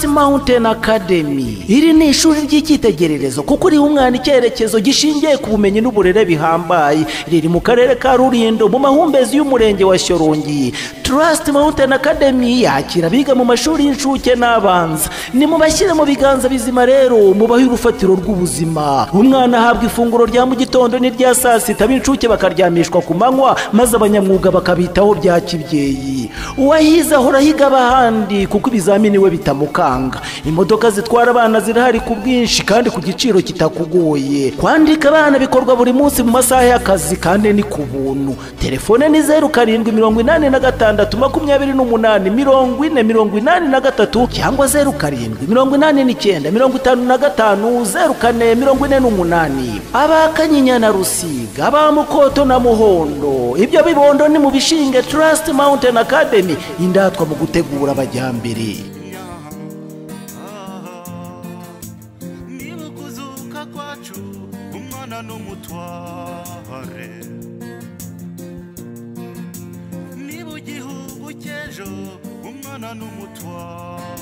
mountain academy iri ni ishuri ry'icyitegererezo kuko riha umwana icyerekezo gishingiye ku bumenyi n'uburere bihambaye riri mu karere ka rurindo mu mahumbezi y'umurenge wa shyorongi trust mountain academy yakira abiga mu mashuri y'incuke n'abanza ni mu bashyire mu biganza bizima rero mubahe urufatiro rw'ubuzima umwana ahabwa ifunguro rya mu gitondo n'irya saa sita b'incuke bakaryamishwa ku manywa maze abanyamwuga bakabitaho bya kibyeyi uwahize ahora ahiga abahandi kuko ibizamini we bitamukanga imodoka zitwara abana zirahari ku bwinshi kandi ku giciro kitakugoye kwandika abana bikorwa buri munsi mu masaha y'akazi kandi ni ku buntu telefone ni zeru karindwi mirongo inani na gatandatu makumyabiri n'umunani mirongo ine mirongo inani na gatatu cyangwa zeru karindwi mirongo inani n'icyenda mirongo itanu na gatanu zeru kane mirongo ine n'umunani aba kanyinya na rusiga aba mukoto na muhondo ibyo bibondo ni mu bishinge trust mountain academy indatwa mu gutegura abajyambere niba ukuzuka kwacu umwana n'umutware niba igihugu cy'ejo umwana n'umutware